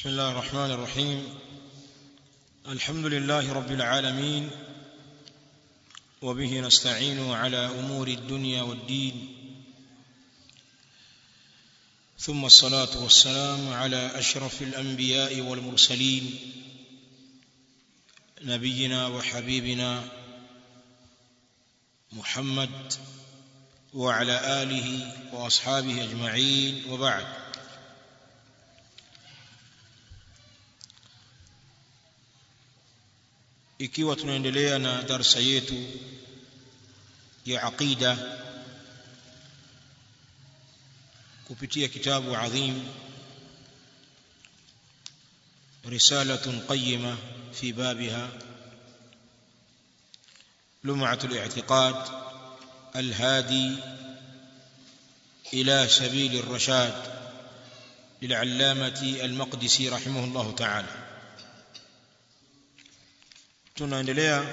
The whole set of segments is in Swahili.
بسم الله الرحمن الرحيم الحمد لله رب العالمين وبه نستعين على امور الدنيا والدين ثم الصلاه والسلام على اشرف الانبياء والمرسلين نبينا وحبيبنا محمد وعلى اله واصحابه اجمعين وبعد ikiwa tunaendelea na darsa yetu ya aqida kupitia kitabu adhim رسالة قيمة في بابها لمعة الاعتقاد الهادي إلى سبيل الرشاد للعلامة المقدسي رحمه الله تعالى tunaendelea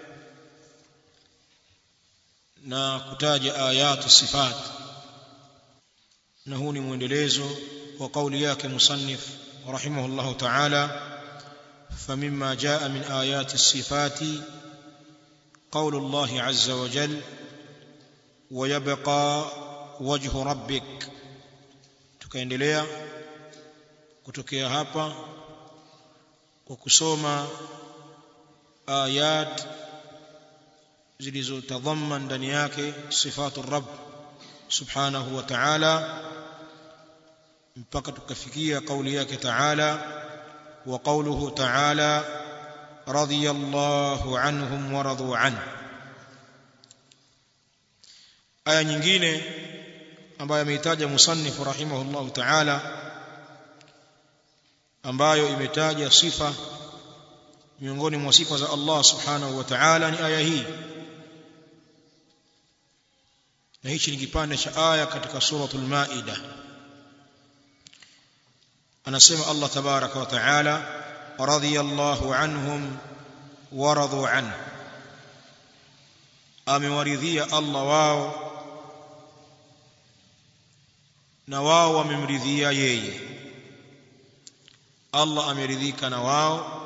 na kutaja ayatu sifat na huu ni mwendelezo wa kauli yake musannif rahimahullahu ta'ala فمما جاء من آيات الصفات قول الله عز وجل ويبقى وجه ربك tukaendelea kutokea hapa kwa kusoma ayat zilizotadhaman ndani yake sifatu rabb subhanahu wa ta'ala mpaka tukafikia kauli yake ta'ala wa qawluhu ta'ala radiyallahu anhum wa radu an aya nyingine ambayo ameitaja musannif rahimahullahu ta'ala ambayo imetaja sifa miongoni mwa sifa za Allah subhanahu wa ta'ala ni aya hii na hichi ni kipande cha aya katika suratul maida anasema Allah tabaraka wa ta'ala radiyallahu anhum wa radu an amewaridhia Allah wao na wao wamemridhia yeye Allah ameridhika na wao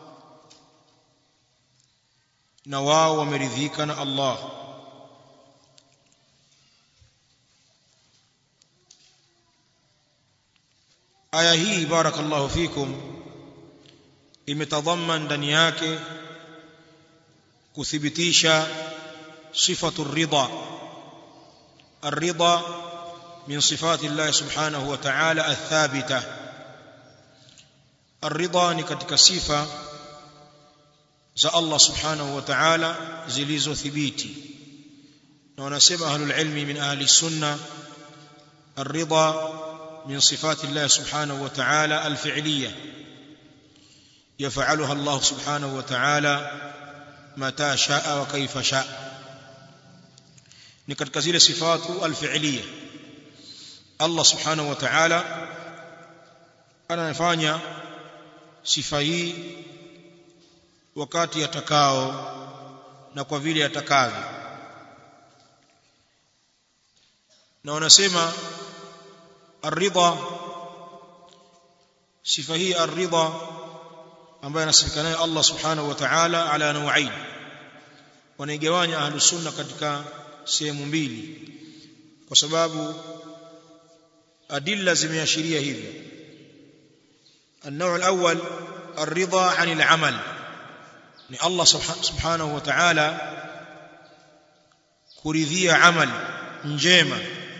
na wao wameridhika na Allah aya hii barakallahu fikum imetadhaman ndani yake kuthibitisha sifatu ridha الرضا من صفات الله سبحانه وتعالى الثابته الرضا ni katika sifa za Allah subhanahu wa ta'ala zilizothibiti na wanasema ahlul ilmi min ahli sunna الرضا من صفات الله سبحانه وتعالى الفعليه يفعلها الله سبحانه وتعالى متى شاء وكيف شاء ni katika zile sifatu alfi'liya Allah subhanahu wa ta'ala anafanya sifa hii wakati atakao na kwa vile atakavyo na wanasema aridha sifa hii aridha ambayo anasifika nayo Allah subhanahu wa ta'ala ala nau'ain wanaigawanya ahlus sunna katika sehemu mbili kwa sababu adilla zimeashiria hivyo النوع الأول الرضا عن العمل ni Allah subhanahu wa ta'ala kuridhia amal njema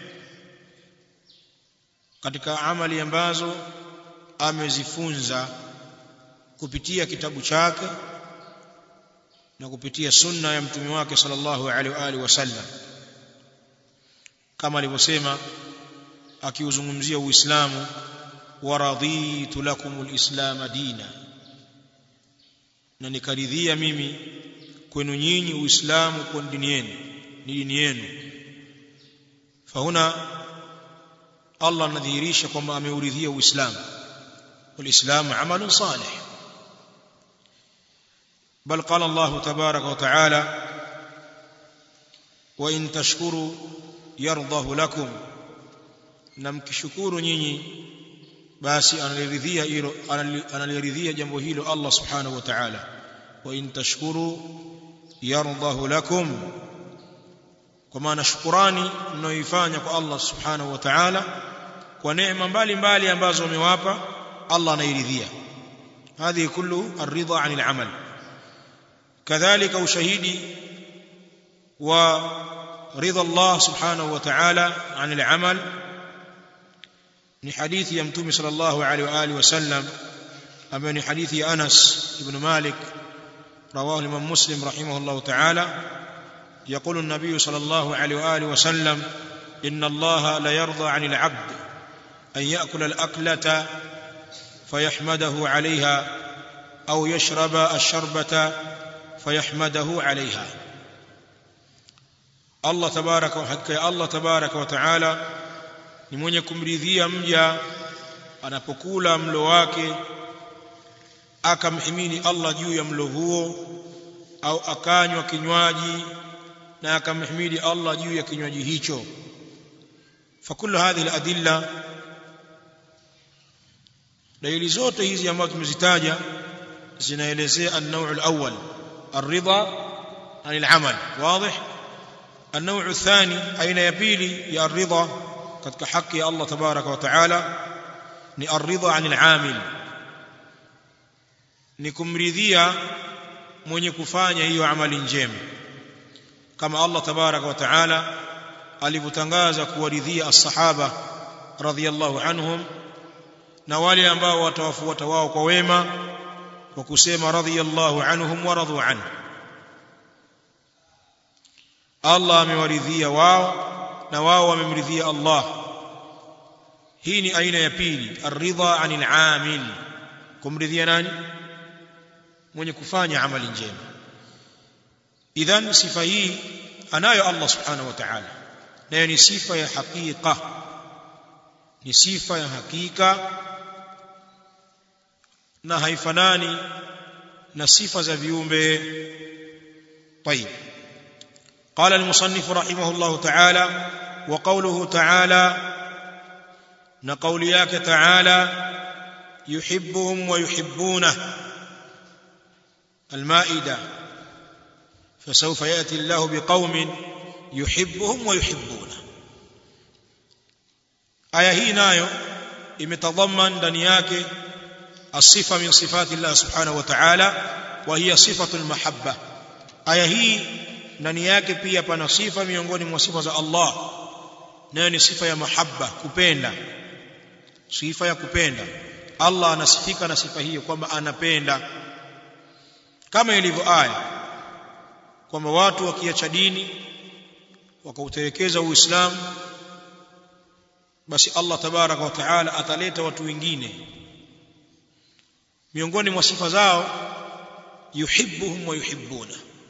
katika amali ambazo amezifunza kupitia kitabu chake na kupitia sunna ya mtume wake sallallahu alaihi wa alihi wasallam kama alivyosema akiuzungumzia uislamu wa raditu lakumul islam dina na nikaridhia mimi kwenu nyinyi uislamu kwa dini yenu ni dini yenu fahuna Allah anadhihirisha kwamba ameuridhia uislamu walislamu amalun salih بل قال الله تبارك وتعالى وإن تشكروا يرضه لكم na mkishukuru nyinyi basi analiridhia hilo analiridhia jambo hilo Allah subhanahu wa ta'ala wa in tashkuru yardahu lakum kwa maana shukurani mnayoifanya kwa Allah subhanahu wa ta'ala kwa neema mbalimbali ambazo amewapa Allah anairidhia هذه كله الرضا عن العمل كذلك وشهيدي ورضا الله سبحانه وتعالى عن العمل ni hadithi ya mtume sallallahu alaihi wa alihi wasallam ambayo ni hadithi ya Anas ibn Malik رواه الإمام مسلم رحمه الله تعالى يقول النبي صلى الله عليه وآله وسلم إن الله لا يرضى عن العبد أن يأكل الأكلة فيحمده عليها أو يشرب الشربة فيحمده عليها الله تبارك وحكى الله تبارك وتعالى ni mwenye kumridhia mja anapokula mlo wake akamhimini Allah juu ya mlo huo au akanywa kinywaji na akamhimidi Allah juu ya kinywaji hicho fakulu hadhihi aladilla dalili zote hizi ambazo tumezitaja zinaelezea an-naw' al-awwal ar-ridha 'an al-'amal واضح النوع الثاني aina ya pili ya ar-ridha katika haki ya Allah tabaraka wa taala ni ar-ridha 'an al-'amil ni kumridhia mwenye kufanya hiyo amali njema kama Allah tabaraka wa taala alivyotangaza kuwaridhia as-sahaba radhiyallahu anhum na wale ambao watawafuata wao kwa wema kwa kusema radhiyallahu anhum wa radu anhu Allah amewaridhia wao na wao wamemridhia Allah hii ni aina ya pili ar-ridha 'anil 'amil kumridhia nani mwenye kufanya amali njema idhan sifa hii anayo Allah subhanahu wa ta'ala nayo ni sifa ya hakika ni sifa ya hakika na haifanani na sifa za viumbe طيب قال المصنف رحمه الله تعالى وقوله تعالى نقول ياك تعالى يحبهم ويحبونه المائده فسوف ياتي الله بقوم يحبهم ويحبونه aya hii nayo imetadhaman ndani yake asifa min sifati Allah subhanahu wa ta'ala wa hiya sifatu almahabba aya hii ndani yake pia pana sifa miongoni mwa sifa za Allah nayo ni sifa ya mahabba kupenda sifa ya kupenda Allah anasifika na sifa hiyo kwamba anapenda kama ilivyo aya kwamba watu wakiacha dini wakautelekeza uislamu basi Allah tabaraka wa taala ataleta watu wengine miongoni mwa sifa zao yuhibbuhum wa yuhibbuna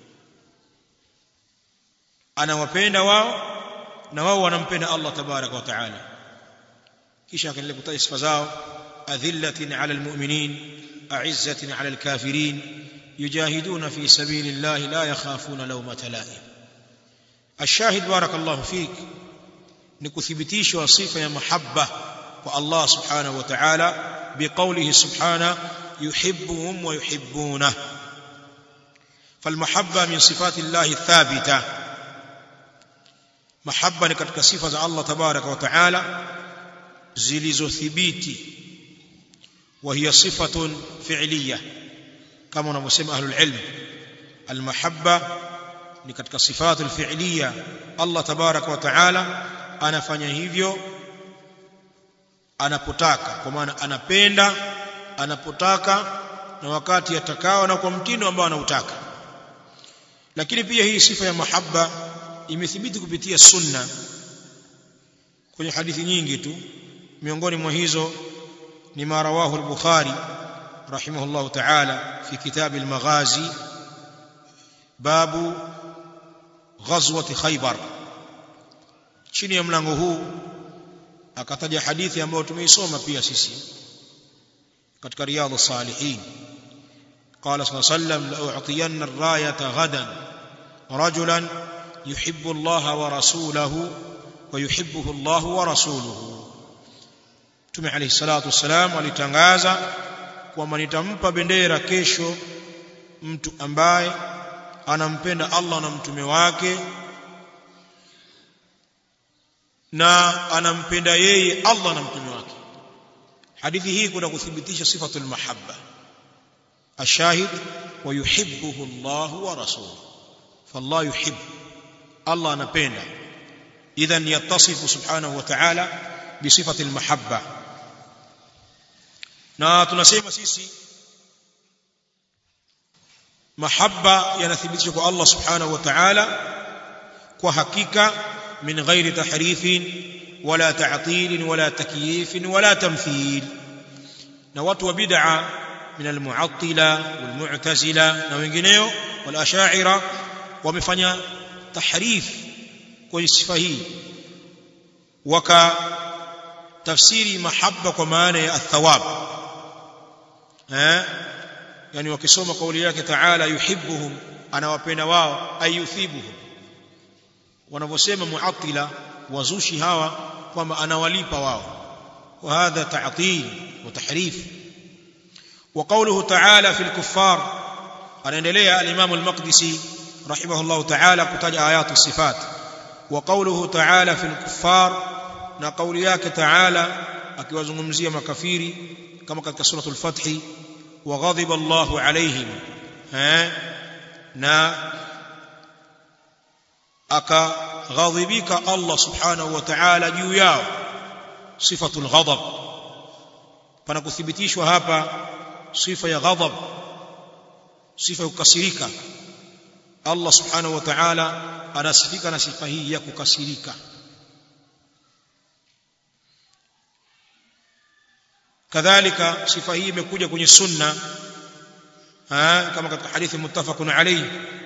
anawapenda wao na wao wanampenda Allah tabaraka wa taala kisha akaendelea kutaja sifa zao adhillatin ala almu'minin a'izzatin ala alkafirin yujahiduna fi sabilillahi la yakhafuna lawmata la'im الشاهد بارك الله فيك ni kuthibitishwa sifa ya mahabba kwa Allah subhanahu wa ta'ala biqaulihi subhana yuhibbuhum wa yuhibbuna falmahabba min sifati Allah thabita mahabba ni katika sifa za Allah tabaraka wa ta'ala zilizothibiti wa hiya sifatun fi'liyah kama wanavyosema ahlul ilm almahabba ni katika sifatu alfi'liyah Allah tabaraka wa ta'ala anafanya hivyo anapotaka kwa maana anapenda anapotaka na wakati atakao na kwa mtindo ambao anautaka lakini pia hii sifa ya mahabba imethibiti kupitia sunna kwenye hadithi nyingi tu miongoni mwa hizo ni ma rawahu al-bukhari rahimahullah ta'ala fi kitab al-maghazi babu ghazwati khaybar chini ya mlango huu akataja hadithi ambayo tumeisoma pia sisi katika riyadhus salihin قال صلى الله عليه وسلم لأعطين الراية غدا رجلا يحب الله ورسوله ويحبه الله ورسوله Mtume alayhi salatu wassalam alitangaza kwamba nitampa bendera kesho mtu ambaye anampenda Allah na mtume wake na anampenda yeye Allah na mtume wake hadithi hii kuna kuthibitisha sifatul mahabba ashahid wa yuhibbuhu Allah wa rasuluhu fallah yuhib Allah anapenda idhan yattasifu subhanahu wa ta'ala bisifati almahabba na tunasema sisi mahabba yanathibitishwa kwa Allah subhanahu wa ta'ala kwa hakika min ghairi tahrifin wala ta'til wala takyif wala tamthil na watu wa bid'a min almu'attila walmu'tazila na wengineo wal ash'ira wamefanya tahrif kwenye sifa hii waka tafsiri mahabba kwa maana ya athawab eh yani wakisoma kauli yake taala yuhibbuhum anawapenda wao ayuthibuhum wanavyosema muattila wazushi hawa kwamba anawalipa wao وهذا تعطيل وتحريف وقوله تعالى في الكفار anaendelea al-Imam al-Maqdisi rahimahullah ta'ala kutaja ayatu sifat وقوله تعالى في الكفار na kauli yake ta'ala akiwazungumzia makafiri kama katika suratul fath وغضب الله عليهم eh na akaghadhibika Allah subhanahu wa ta'ala juu yao sifatul ghadab pana kuthibitishwa hapa sifa ya ghadab sifa ya kukasirika Allah subhanahu wa ta'ala anasifika na sifa hii ya kukasirika kadhalika sifa hii imekuja kwenye sunna kama katika hadithi muttafaqun alayhi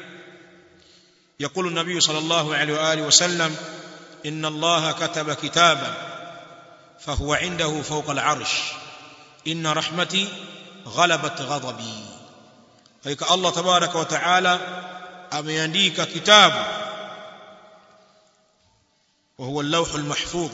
يقول النبي صلى الله عليه واله وسلم ان الله كتب كتابا فهو عنده فوق العرش ان رحمتي غلبت غضبي فك الله تبارك وتعالى ameandika kitabu وهو اللوح المحفوظ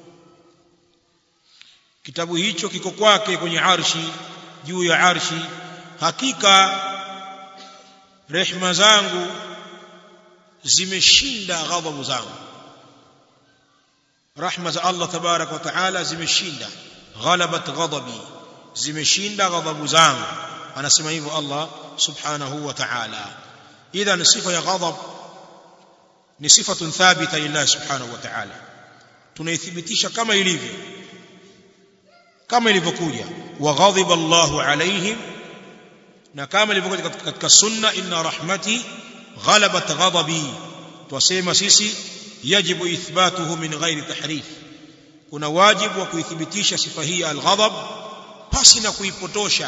kitabu hicho kiko kwake kwenye arshi juu ya arshi hakika rehma zangu zimeshinda ghadhabu zangu rahma za Allah tabarak wa taala zimeshinda ghalabat ghadabi zimeshinda ghadhabu zangu anasema hivyo Allah subhanahu wa ta'ala idhan sifa ya ghadab ni sifatun thabita lillahi subhanahu wa ta'ala tunaithibitisha kama ilivyo kama ilivyokuja wa ghadhiba Allahu alaihim na kama ilivyokuja katika sunna inna rahmati غلبت غضبي twasema sisi yajibu ithbatuhu min ghairi tahrif kuna wajibu wa kuithibitisha sifa hii al-ghadab pasi na kuipotosha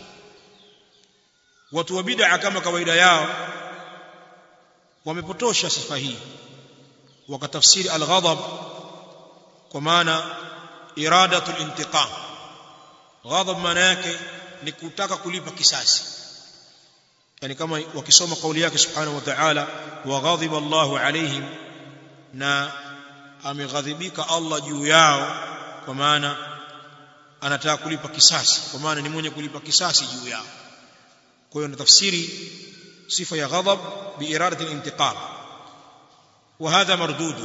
watu wa bid'a kama kawaida yao wamepotosha sifa hii wakatafsiri al-ghadab kwa maana iradatul intiqam ghadab maana yake ni kutaka kulipa kisasi yani kama wakisoma kauli yake subhanahu wa ta'ala wa ghadhiba Allahu alaihim na ameghadhibika Allah juu yao kwa maana anataka kulipa kisasi kwa maana ni mwenye kulipa kisasi juu yao kwa hiyo tafsiri sifa ya ghadab bi iradati al-intiqam wa hadha mardud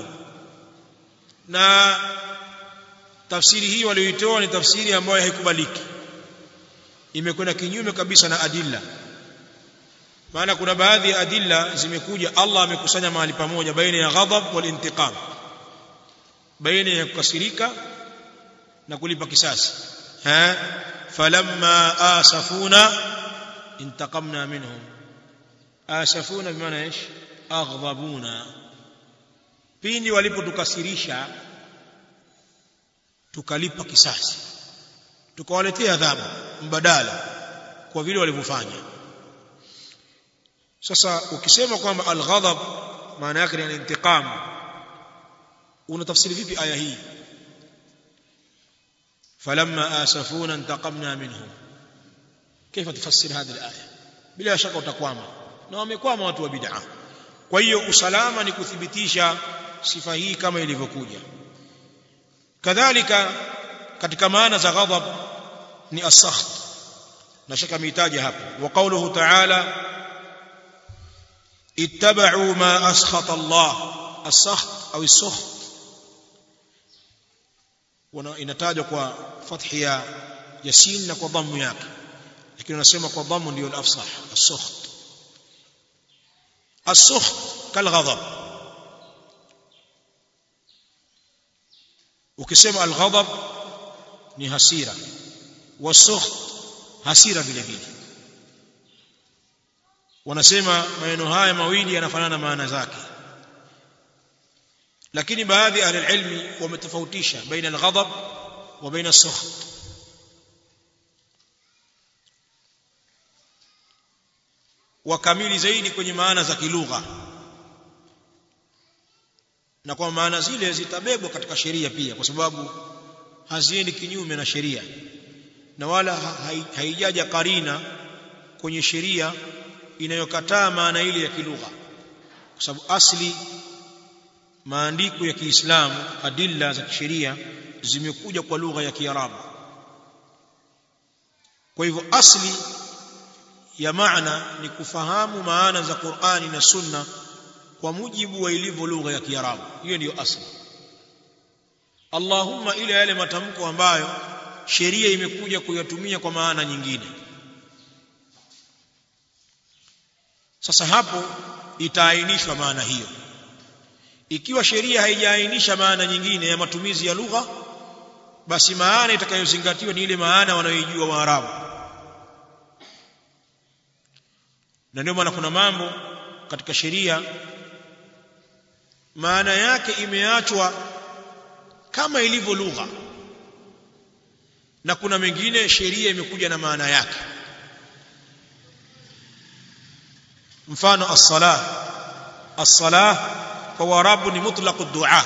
na tafsiri hii walioitoa ni tafsiri ambayo haikubaliki imekwenda kinyume kabisa na adilla maana kuna baadhi ya adilla zimekuja Allah amekusanya mahali pamoja baina ya ghadab wal intiqam baina ya kukasirika na kulipa kisasi ha falamma asafuna intaqamna minhum asafuna bimaana ايش aghdabuna pindi walipotukasirisha tukalipa kisasi tukawaletea adhabu mbadala kwa vile walivyofanya sasa ukisema kwamba al-ghadab maana yake ni intiqam unatafsiri vipi aya hii falamma asafuna intaqamna minhum كيف تفسر هذه الايه bila shaka utakwama na wamekwama watu wa bid'a kwa hiyo usalama ni kuthibitisha sifa hii kama ilivyokuja kadhalika katika maana za ghadhab ni as-sakht na shaka mitaja hapo wa qawluhu ta'ala ittaba'u ma askhata Allah as-sakht au as-sukht inatajwa kwa fathi ya yasin na kwa dhammu yake lakini unasema kwa dhammu ndio al-afsah as-sukht as-sukht kal-ghadab ukisema al-ghadab ni hasira was-sukht hasira vile vile wanasema maneno haya mawili yanafanana maana zake lakini baadhi ya ahli ilmi wametofautisha baina al-ghadab wa baina as-sukht wakamili zaidi kwenye maana za kilugha na kwa maana zile zitabebwa katika sheria pia kwa sababu haziendi kinyume na sheria na wala haijaja karina kwenye sheria inayokataa maana ile ya kilugha kwa sababu asli maandiko ya Kiislamu adilla za kisheria zimekuja kwa lugha ya Kiarabu kwa hivyo asli ya maana ni kufahamu maana za Qur'ani na Sunna kwa mujibu wa ilivyo lugha ya Kiarabu hiyo ndiyo asli Allahumma ile yale matamko ambayo sheria imekuja kuyatumia kwa maana nyingine sasa hapo itaainishwa maana hiyo ikiwa sheria haijaainisha maana nyingine ya matumizi ya lugha basi maana itakayozingatiwa ni ile maana wanayoijua Waarabu na ndio maana kuna mambo katika sheria maana yake imeachwa kama ilivyo lugha na kuna mengine sheria imekuja na maana yake mfano as-salah as-salah kwa warabu ni mutlaq ad-du'a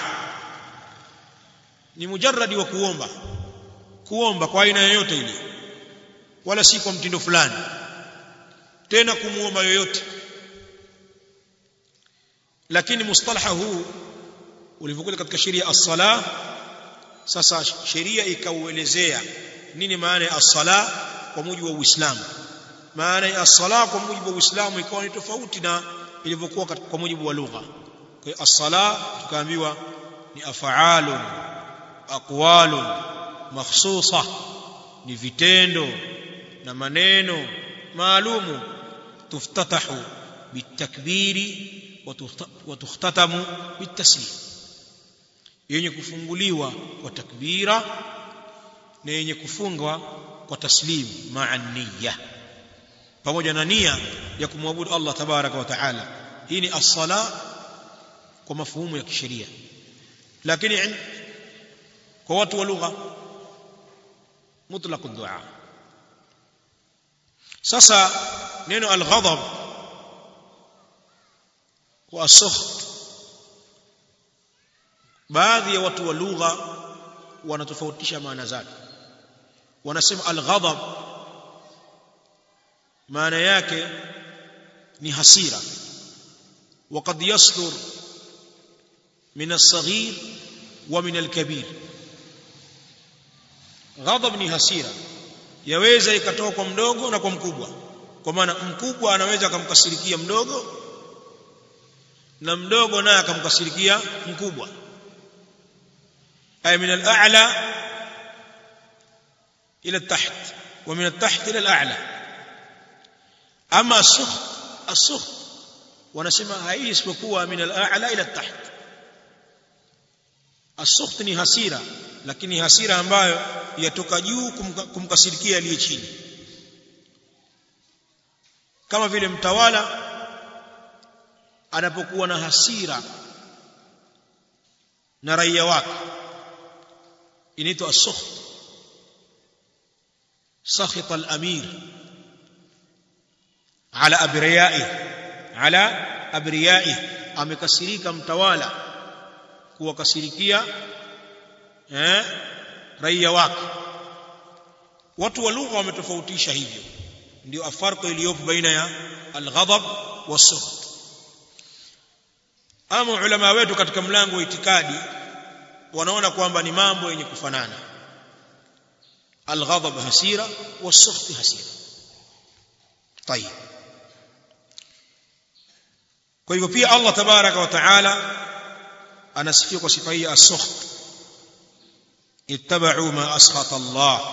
ni mujarradi wa kuomba kuomba kwa aina yoyote ile wala si kwa mtindo fulani tena kumuomba yoyote lakini mustalaha huu ulivyokuja katika sheria as-salah sasa sheria ikauelezea nini maana ya as-sala kwa mujibu wa Uislamu maana ya as-sala kwa mujibu wa Uislamu ikawa ni tofauti na ilivyokuwa kwa mujibu wa lugha kwa hiyo as-sala tukaambiwa ni af'alun aqwalun makhsusa ni vitendo na maneno maalumu tuftatahu bitakbiri wa tukhtatamu bitaslim yenye kufunguliwa kwa takbira na yenye kufungwa kwa taslim ma'a niyya pamoja na nia ya kumwabudu Allah tabaraka wa taala hii ni as-sala kwa mafuhumu ya kisheria lakini kwa watu wa lugha mutlaq ad-du'a sasa neno al-ghadab wa as-sukht baadhi ya watu wa lugha wanatofautisha maana zake wanasema al-ghadab maana yake ni hasira وقد يصدر من الصغير ومن الكبير غضب ni hasira yaweza ikatoka kwa mdogo na kwa mkubwa kwa maana mkubwa anaweza akamkasirikia mdogo na mdogo naye akamkasirikia mkubwa ay min al-a'la ila at-taht wa min at-taht ila al-a'la ama as-sukh as-sukh wanasema hai isipokuwa min al-a'la ila at-taht as-sukh ni hasira lakini hasira ambayo yatoka juu kumkasirikia aliye chini kama vile mtawala anapokuwa na hasira na raia wake inaitwa as-sukht sakhita al-amir ala abriyai ala abriyai amekasirika mtawala kuwakasirikia eh raia wake watu wa lugha wametofautisha hivyo ndio afarko iliyopo baina ya al-ghadab was-sukht ama ulama wetu katika mlango wa itikadi wanaona kwamba ni mambo yenye kufanana alghadab hasira wasukht hasira طيب kwa hivyo pia Allah tabaraka wa taala anasifia kwa sifa hii as-sukht ittaba'u ma askhata Allah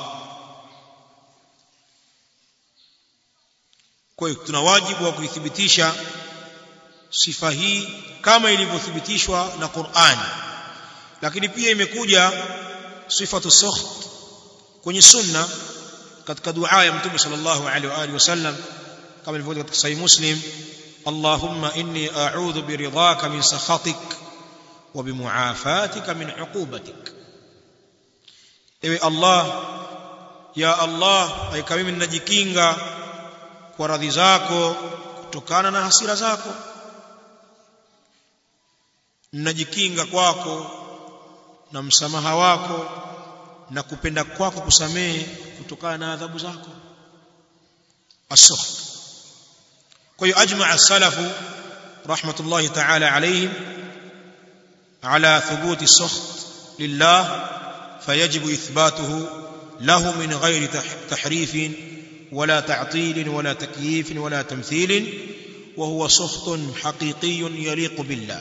kwa hiyo tuna wajibu wa kuithibitisha sifa hii kama ilivyothibitishwa na Qur'an lakini pia imekuja sifatu sukht kwenye sunna katika dua ya mtume sallallahu alaihi wa alihi wasallam kama ilivyokuja katika sahih muslim allahumma inni a'udhu biridhaka min sakhatik wa bimuafatika min uqubatik ewe allah ya allah aika mimi ninajikinga kwa radhi zako kutokana na hasira zako ninajikinga kwako na msamaha wako na kupenda kwako kusamehe kutokana na adhabu zako as-sukht kwa hiyo ajmaa as-salafu rahmatullahi ta'ala alayhim ala thubuti as-sukht lillah فيجب إثباته له من غير تحريف ولا تعطيل ولا تكييف ولا تمثيل وهو سخط حقيقي يليق بالله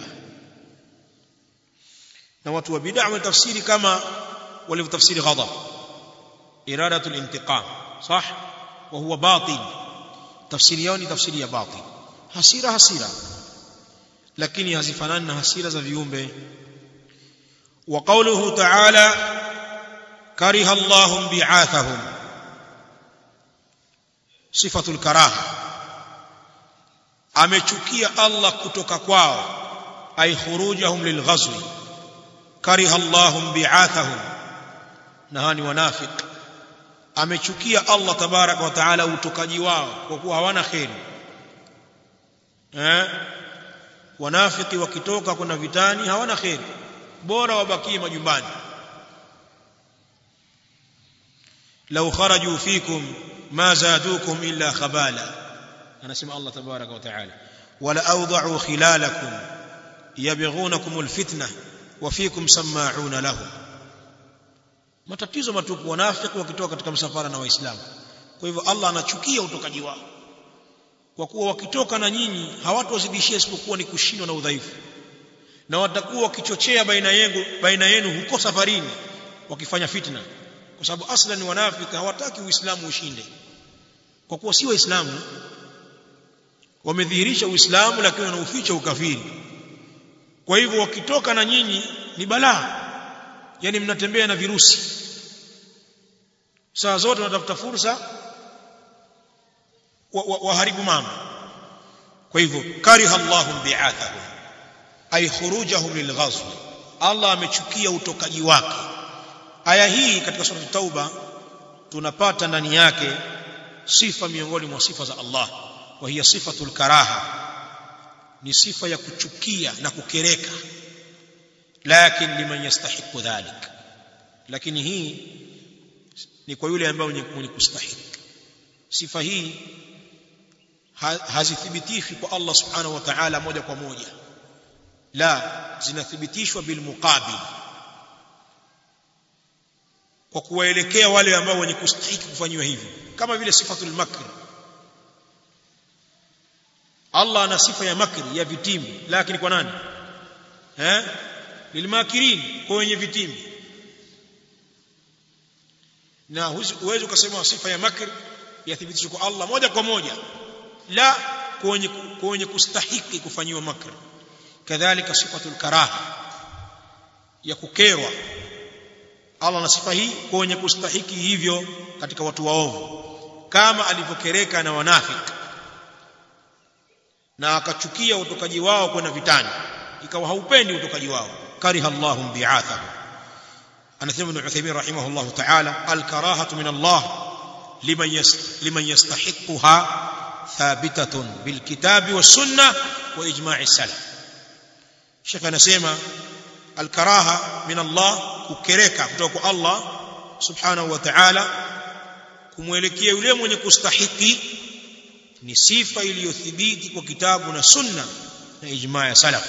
نوات وبدع من تفسير كما ولو تفسير غضب إرادة الانتقام صح وهو باطل تفسير يوني تفسير باطل hasira hasira lakini hazifanani na hasira za viumbe wa qawluhu ta'ala kariha Allahu bi'athahum sifatul karaha amechukia Allah kutoka kwao ay khurujahum lilghazwi kariha Allahu bi'athahum na hani wanafiq amechukia Allah tabaraka wa taala utokaji wao kwa kuwa hawana kheri eh wanafiki wakitoka kuna vitani hawana kheri bora wabakie majumbani law kharaju fikum ma zadukum illa khabala anasema Allah tabaraka wa taala wala awda'u khilalakum yabghunakum alfitna wa fikum sama'una lahum matatizo matupu wanafiki wakitoka katika msafara na waislamu kwa hivyo Allah anachukia utokaji wao kwa kuwa wakitoka na nyinyi hawatozidishia isipokuwa ni kushindwa na udhaifu na watakuwa wakichochea baina yenu baina yenu huko safarini wakifanya fitna kwa sababu aslan wanafiki hawataki uislamu ushinde kwa kuwa si waislamu wamedhihirisha uislamu lakini wanauficha ukafiri kwa hivyo wakitoka na nyinyi ni balaa yani mnatembea na virusi saa zote wanatafuta fursa waharibu wa, wa mambo kwa hivyo kariha Allahu bi'athahum ay khurujahum lilghazw Allah amechukia utokaji wake aya hii katika sura tauba tunapata ndani yake sifa miongoni mwa sifa za Allah wa hiya sifatul karaha ni sifa ya kuchukia na kukereka lakini liman yastahiqu dhalik lakini hii ni kwa yule ambaye mwenye kustahiki sifa hii hazithibitishwi kwa Allah subhanahu wa ta'ala moja kwa moja la zinathibitishwa bil muqabil kwa kuwaelekea wale ambao wenye kustahiki kufanywa hivyo kama vile sifatul makr Allah ana sifa ya makri ya vitimbi lakini kwa nani eh lilmakirin kwa wenye vitimbi na huwezi ukasema sifa ya makri yathibitishwe kwa Allah moja kwa moja la kwenye kwenye kustahiki kufanyiwa makr kadhalika sifatul karaha ya kukerwa Allah na sifa hii kwenye kustahiki hivyo katika watu waovu kama alivyokereka na wanafiki na akachukia utokaji wao kwenda vitani ikawa haupendi utokaji wao kariha Allahu bi'athahu anasema Ibn Uthaymeen rahimahullah ta'ala al-karahatu min Allah liman yas liman yastahiqquha ثابتة بالكتاب والسنة وإجماع السلف شيخ anasema الكراهة من الله kukereka kutoka kwa Allah subhanahu wa ta'ala kumwelekea yule mwenye kustahiki ni sifa iliyothibiti kwa kitabu na sunna na ijma ya salaf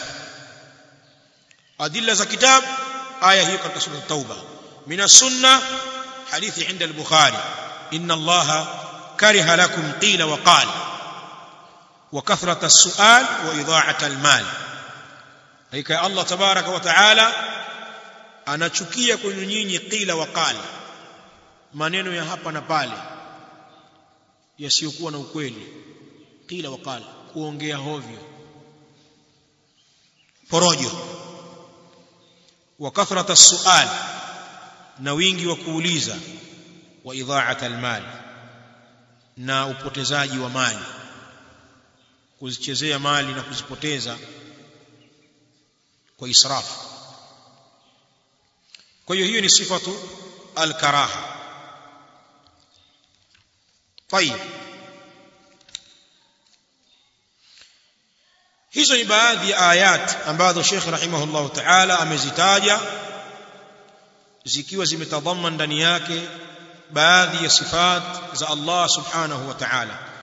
adilla za kitab aya hiyo katika sura tauba min sunna hadithi inda al-bukhari inna allaha kariha lakum qila wa qala wa kathrata as-su'al wa idha'ata al-mal hakika Allah tabaraka wa taala anachukia kwenu nyinyi qila wa qala maneno ya hapa na pale yasiyokuwa na ukweli qila wa qala kuongea hovyo porojo wa kathrata as-su'al na wingi wa kuuliza wa idha'ata al-mal na upotezaji wa mali kuzichezea mali na kuzipoteza kwa israfu kwa hiyo hiyo ni sifatu al-karaha طيب hizo ni baadhi ya ayat ambazo Sheikh rahimahullah ta'ala amezitaja zikiwa zimetadhaman ndani yake baadhi ya sifat za Allah subhanahu wa ta'ala